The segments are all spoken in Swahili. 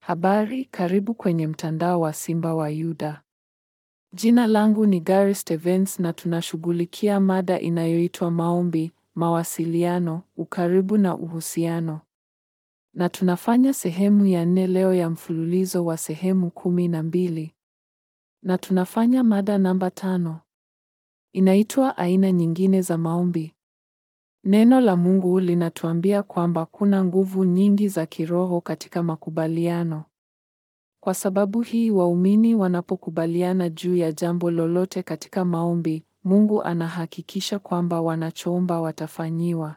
Habari, karibu kwenye mtandao wa Simba wa Yuda. Jina langu ni Gary Stevens na tunashughulikia mada inayoitwa maombi, mawasiliano, ukaribu na uhusiano. Na tunafanya sehemu ya nne leo ya mfululizo wa sehemu kumi na mbili. Na tunafanya mada namba tano. Inaitwa aina nyingine za maombi. Neno la Mungu linatuambia kwamba kuna nguvu nyingi za kiroho katika makubaliano. Kwa sababu hii, waumini wanapokubaliana juu ya jambo lolote katika maombi, Mungu anahakikisha kwamba wanachoomba watafanyiwa.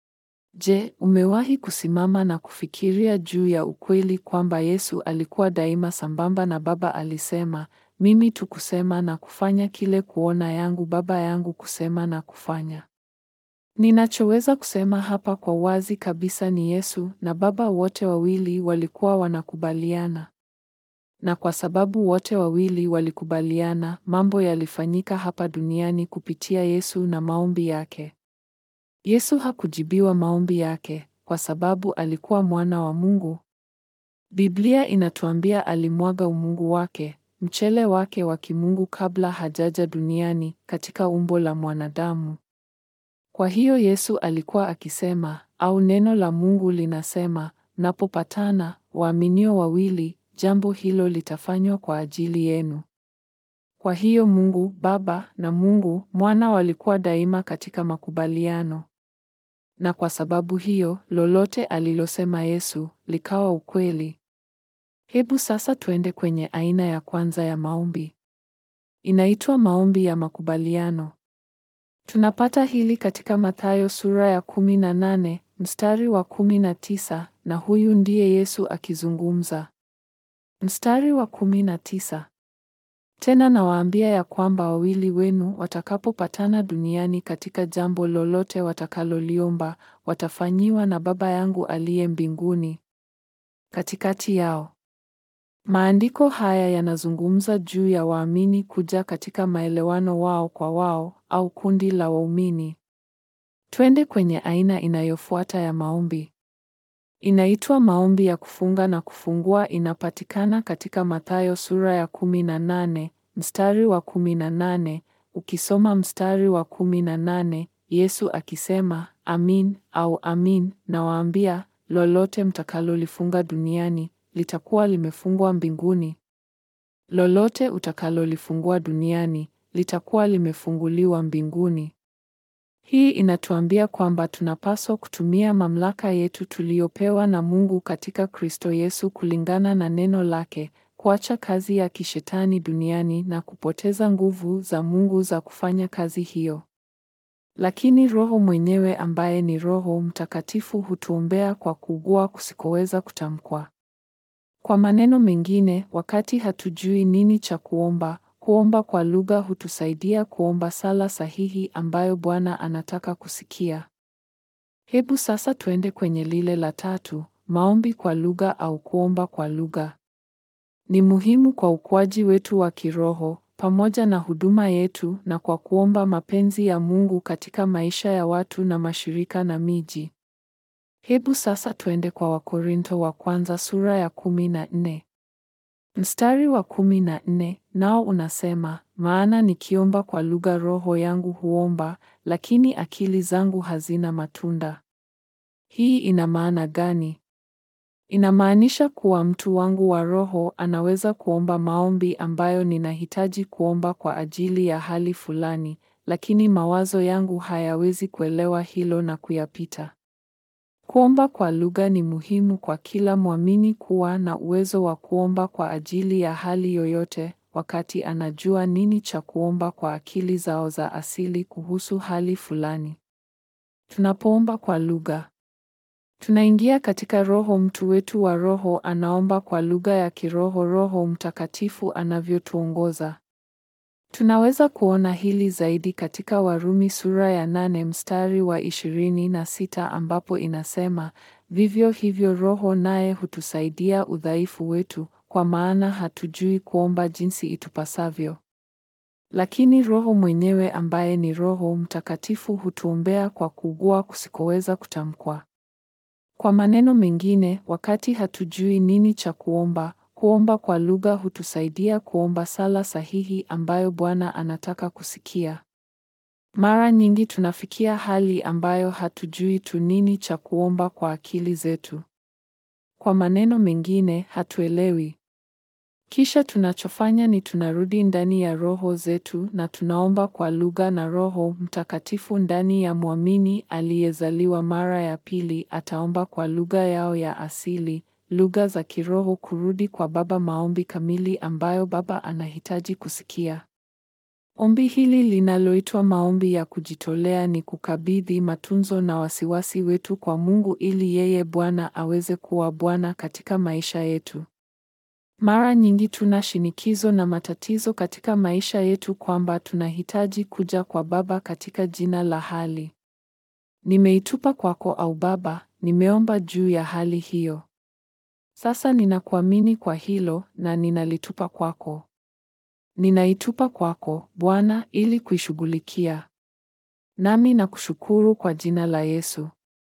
Je, umewahi kusimama na kufikiria juu ya ukweli kwamba Yesu alikuwa daima sambamba na Baba alisema, mimi tu kusema na kufanya kile kuona yangu Baba yangu kusema na kufanya. Ninachoweza kusema hapa kwa wazi kabisa ni Yesu na Baba wote wawili walikuwa wanakubaliana. Na kwa sababu wote wawili walikubaliana, mambo yalifanyika hapa duniani kupitia Yesu na maombi yake. Yesu hakujibiwa maombi yake kwa sababu alikuwa mwana wa Mungu. Biblia inatuambia alimwaga umungu wake, mchele wake wa kimungu kabla hajaja duniani katika umbo la mwanadamu. Kwa hiyo Yesu alikuwa akisema, au neno la Mungu linasema, mnapopatana waaminio wawili, jambo hilo litafanywa kwa ajili yenu. Kwa hiyo Mungu Baba na Mungu Mwana walikuwa daima katika makubaliano. Na kwa sababu hiyo, lolote alilosema Yesu likawa ukweli. Hebu sasa tuende kwenye aina ya kwanza ya maombi. Inaitwa maombi ya makubaliano. Tunapata hili katika Mathayo sura ya kumi na nane mstari wa kumi na tisa na huyu ndiye Yesu akizungumza. Mstari wa kumi na tisa. Tena nawaambia ya kwamba wawili wenu watakapopatana duniani katika jambo lolote watakaloliomba, watafanyiwa na Baba yangu aliye mbinguni katikati yao. Maandiko haya yanazungumza juu ya waamini kuja katika maelewano wao kwa wao au kundi la waumini. Twende kwenye aina inayofuata ya maombi. Inaitwa maombi ya kufunga na kufungua. Inapatikana katika Mathayo sura ya kumi na nane mstari wa kumi na nane Ukisoma mstari wa kumi na nane Yesu akisema, amin au amin nawaambia, lolote mtakalolifunga duniani litakuwa limefungwa mbinguni. Lolote utakalolifungua duniani litakuwa limefunguliwa mbinguni. Hii inatuambia kwamba tunapaswa kutumia mamlaka yetu tuliyopewa na Mungu katika Kristo Yesu kulingana na neno lake, kuacha kazi ya kishetani duniani na kupoteza nguvu za Mungu za kufanya kazi hiyo. Lakini Roho mwenyewe ambaye ni Roho Mtakatifu hutuombea kwa kuugua kusikoweza kutamkwa. Kwa maneno mengine, wakati hatujui nini cha kuomba, kuomba kwa lugha hutusaidia kuomba sala sahihi ambayo Bwana anataka kusikia. Hebu sasa tuende kwenye lile la tatu, maombi kwa lugha au kuomba kwa lugha. Ni muhimu kwa ukuaji wetu wa kiroho pamoja na huduma yetu na kwa kuomba mapenzi ya Mungu katika maisha ya watu na mashirika na miji. Hebu sasa tuende kwa Wakorinto wa kwanza sura ya kumi na nne. Mstari wa kumi na nne nao unasema, maana nikiomba kwa lugha roho yangu huomba, lakini akili zangu hazina matunda. Hii ina maana gani? Inamaanisha kuwa mtu wangu wa roho anaweza kuomba maombi ambayo ninahitaji kuomba kwa ajili ya hali fulani, lakini mawazo yangu hayawezi kuelewa hilo na kuyapita. Kuomba kwa lugha ni muhimu kwa kila mwamini kuwa na uwezo wa kuomba kwa ajili ya hali yoyote, wakati anajua nini cha kuomba kwa akili zao za asili kuhusu hali fulani. Tunapoomba kwa lugha, tunaingia katika roho. Mtu wetu wa roho anaomba kwa lugha ya kiroho Roho Mtakatifu anavyotuongoza. Tunaweza kuona hili zaidi katika Warumi sura ya nane mstari wa ishirini na sita ambapo inasema, vivyo hivyo Roho naye hutusaidia udhaifu wetu, kwa maana hatujui kuomba jinsi itupasavyo. Lakini Roho mwenyewe ambaye ni Roho Mtakatifu hutuombea kwa kuugua kusikoweza kutamkwa. Kwa maneno mengine, wakati hatujui nini cha kuomba, kuomba kwa lugha hutusaidia kuomba sala sahihi ambayo Bwana anataka kusikia. Mara nyingi tunafikia hali ambayo hatujui tu nini cha kuomba kwa akili zetu. Kwa maneno mengine, hatuelewi. Kisha tunachofanya ni tunarudi ndani ya roho zetu na tunaomba kwa lugha na Roho Mtakatifu ndani ya mwamini aliyezaliwa mara ya pili ataomba kwa lugha yao ya asili, lugha za kiroho kurudi kwa Baba, maombi kamili ambayo Baba anahitaji kusikia. Ombi hili linaloitwa maombi ya kujitolea ni kukabidhi matunzo na wasiwasi wetu kwa Mungu ili yeye Bwana aweze kuwa Bwana katika maisha yetu. Mara nyingi tuna shinikizo na matatizo katika maisha yetu kwamba tunahitaji kuja kwa Baba katika jina la hali. Nimeitupa kwako au Baba, nimeomba juu ya hali hiyo. Sasa ninakuamini kwa hilo na ninalitupa kwako. Ninaitupa kwako, Bwana, ili kuishughulikia. Nami nakushukuru kwa jina la Yesu.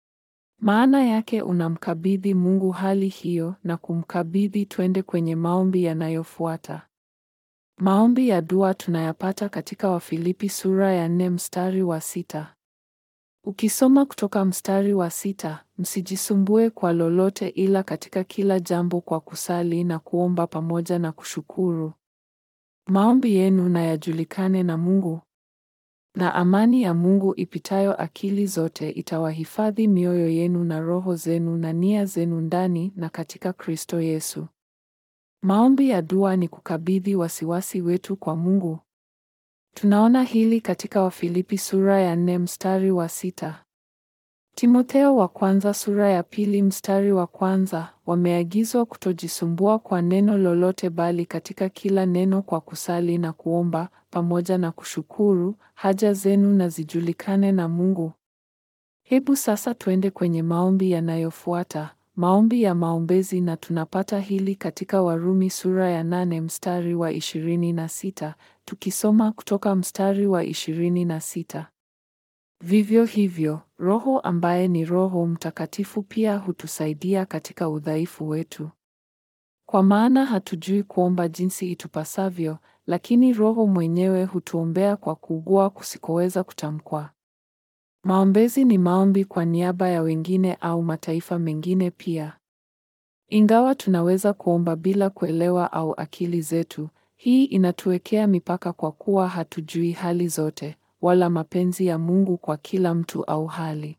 Maana yake unamkabidhi Mungu hali hiyo na kumkabidhi twende kwenye maombi yanayofuata. Maombi ya dua tunayapata katika Wafilipi sura ya nne mstari wa sita. Ukisoma kutoka mstari wa sita, msijisumbue kwa lolote ila katika kila jambo kwa kusali na kuomba pamoja na kushukuru. Maombi yenu na yajulikane na Mungu. Na amani ya Mungu ipitayo akili zote itawahifadhi mioyo yenu na roho zenu na nia zenu ndani na katika Kristo Yesu. Maombi ya dua ni kukabidhi wasiwasi wetu kwa Mungu. Tunaona hili katika Wafilipi sura ya nne mstari wa sita. Timotheo wa kwanza sura ya pili mstari wa kwanza, wameagizwa kutojisumbua kwa neno lolote bali katika kila neno kwa kusali na kuomba pamoja na kushukuru, haja zenu na zijulikane na Mungu. Hebu sasa twende kwenye maombi yanayofuata, maombi ya maombezi na tunapata hili katika Warumi sura ya nane mstari wa ishirini na sita, tukisoma kutoka mstari wa ishirini na sita. Vivyo hivyo, Roho ambaye ni Roho Mtakatifu pia hutusaidia katika udhaifu wetu. Kwa maana hatujui kuomba jinsi itupasavyo, lakini Roho mwenyewe hutuombea kwa kuugua kusikoweza kutamkwa. Maombezi ni maombi kwa niaba ya wengine au mataifa mengine pia. Ingawa tunaweza kuomba bila kuelewa au akili zetu, hii inatuwekea mipaka kwa kuwa hatujui hali zote wala mapenzi ya Mungu kwa kila mtu au hali.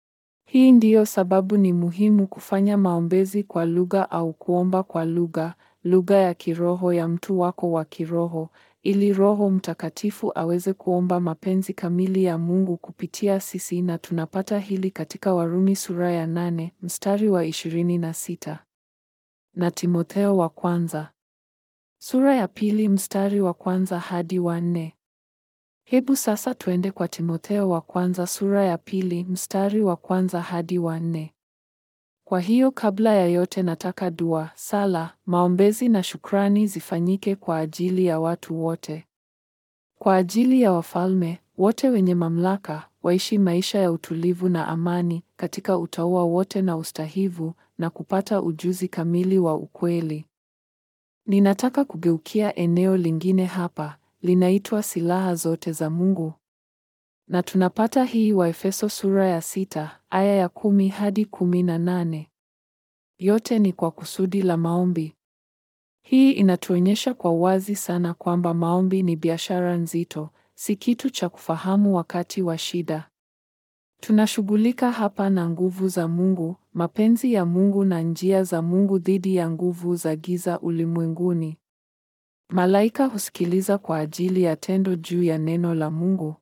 Hii ndiyo sababu ni muhimu kufanya maombezi kwa lugha au kuomba kwa lugha, lugha ya kiroho ya mtu wako wa kiroho, ili Roho Mtakatifu aweze kuomba mapenzi kamili ya Mungu kupitia sisi na tunapata hili katika Warumi sura ya nane, mstari wa ishirini na sita. Na Timotheo wa kwanza. Sura ya pili mstari wa kwanza hadi wa nne. Hebu sasa twende kwa Timotheo wa kwanza sura ya pili mstari wa kwanza hadi wa nne. Kwa hiyo kabla ya yote nataka dua, sala, maombezi na shukrani zifanyike kwa ajili ya watu wote. Kwa ajili ya wafalme, wote wenye mamlaka, waishi maisha ya utulivu na amani katika utauwa wote na ustahivu na kupata ujuzi kamili wa ukweli. Ninataka kugeukia eneo lingine hapa linaitwa silaha zote za Mungu. Na tunapata hii Waefeso sura ya sita aya ya kumi hadi kumi na nane. Yote ni kwa kusudi la maombi. Hii inatuonyesha kwa wazi sana kwamba maombi ni biashara nzito, si kitu cha kufahamu wakati wa shida. Tunashughulika hapa na nguvu za Mungu, mapenzi ya Mungu na njia za Mungu dhidi ya nguvu za giza ulimwenguni. Malaika husikiliza kwa ajili ya tendo juu ya neno la Mungu.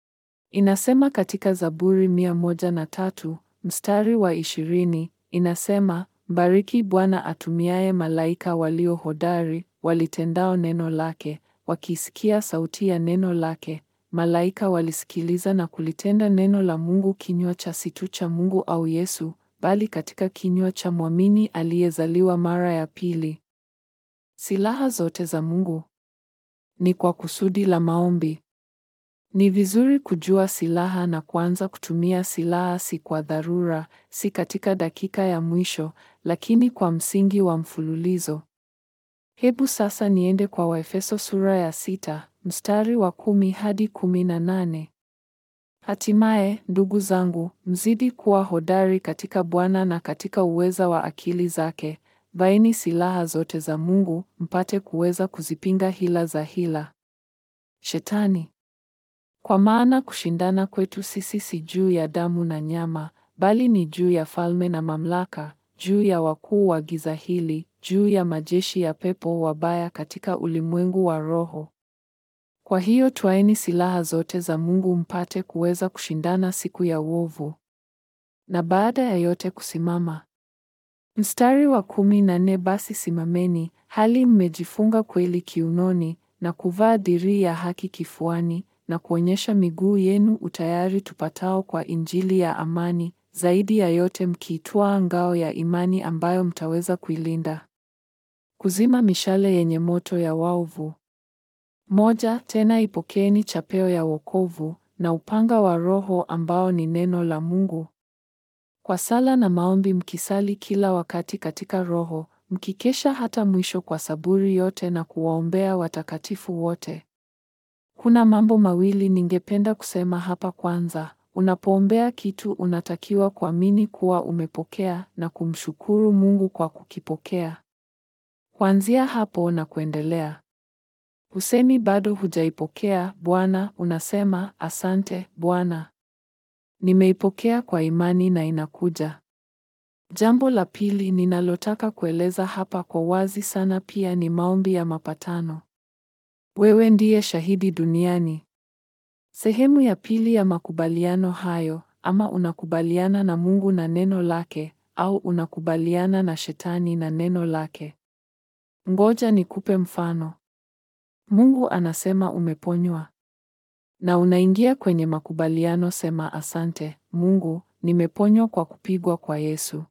Inasema katika Zaburi mia moja na tatu mstari wa ishirini inasema, mbariki Bwana atumiaye malaika walio hodari, walitendao neno lake, wakisikia sauti ya neno lake. Malaika walisikiliza na kulitenda neno la Mungu, kinywa cha si tu cha Mungu au Yesu, bali katika kinywa cha mwamini aliyezaliwa mara ya pili. Silaha zote za Mungu ni kwa kusudi la maombi. Ni vizuri kujua silaha na kuanza kutumia silaha si kwa dharura, si katika dakika ya mwisho, lakini kwa msingi wa mfululizo. Hebu sasa niende kwa Waefeso sura ya sita, mstari wa kumi hadi kumi na nane. Hatimaye, ndugu zangu, mzidi kuwa hodari katika Bwana na katika uweza wa akili zake. Vaeni silaha zote za Mungu, mpate kuweza kuzipinga hila za hila Shetani. Kwa maana kushindana kwetu sisi si juu ya damu na nyama, bali ni juu ya falme na mamlaka, juu ya wakuu wa giza hili, juu ya majeshi ya pepo wabaya katika ulimwengu wa roho. Kwa hiyo twaeni silaha zote za Mungu mpate kuweza kushindana siku ya uovu, na baada ya yote kusimama. Mstari wa kumi na nne basi simameni, hali mmejifunga kweli kiunoni, na kuvaa dirii ya haki kifuani, na kuonyesha miguu yenu utayari tupatao kwa injili ya amani, zaidi ya yote mkiitwaa ngao ya imani ambayo mtaweza kuilinda kuzima mishale yenye moto ya waovu. Moja, tena ipokeeni chapeo ya wokovu na upanga wa Roho ambao ni neno la Mungu. Kwa sala na maombi mkisali kila wakati katika Roho, mkikesha hata mwisho kwa saburi yote na kuwaombea watakatifu wote. Kuna mambo mawili ningependa kusema hapa. Kwanza, unapoombea kitu unatakiwa kuamini kuwa umepokea na kumshukuru Mungu kwa kukipokea. Kuanzia hapo na kuendelea. Husemi bado hujaipokea Bwana, unasema asante Bwana. Nimeipokea kwa imani na inakuja. Jambo la pili ninalotaka kueleza hapa kwa wazi sana pia ni maombi ya mapatano. Wewe ndiye shahidi duniani. Sehemu ya pili ya makubaliano hayo, ama unakubaliana na Mungu na neno lake, au unakubaliana na Shetani na neno lake. Ngoja nikupe mfano. Mungu anasema umeponywa. Na unaingia kwenye makubaliano, sema asante Mungu, nimeponywa kwa kupigwa kwa Yesu.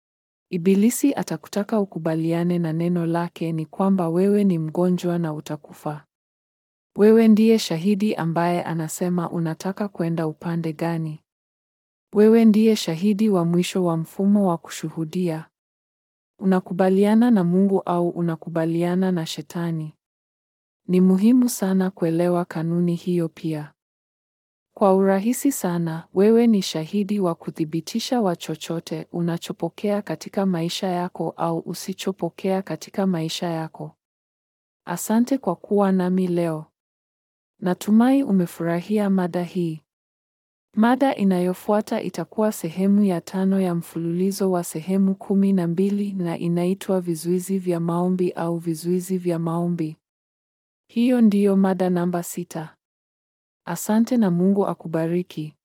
Ibilisi atakutaka ukubaliane na neno lake ni kwamba wewe ni mgonjwa na utakufa. Wewe ndiye shahidi ambaye anasema unataka kwenda upande gani? Wewe ndiye shahidi wa mwisho wa mfumo wa kushuhudia. Unakubaliana na Mungu au unakubaliana na Shetani? Ni muhimu sana kuelewa kanuni hiyo pia. Kwa urahisi sana, wewe ni shahidi wa kuthibitisha wa chochote unachopokea katika maisha yako au usichopokea katika maisha yako. Asante kwa kuwa nami leo. Natumai umefurahia mada hii. Mada inayofuata itakuwa sehemu ya tano ya mfululizo wa sehemu kumi na mbili na inaitwa vizuizi vya maombi au vizuizi vya maombi. Hiyo ndiyo mada namba sita. Asante na Mungu akubariki.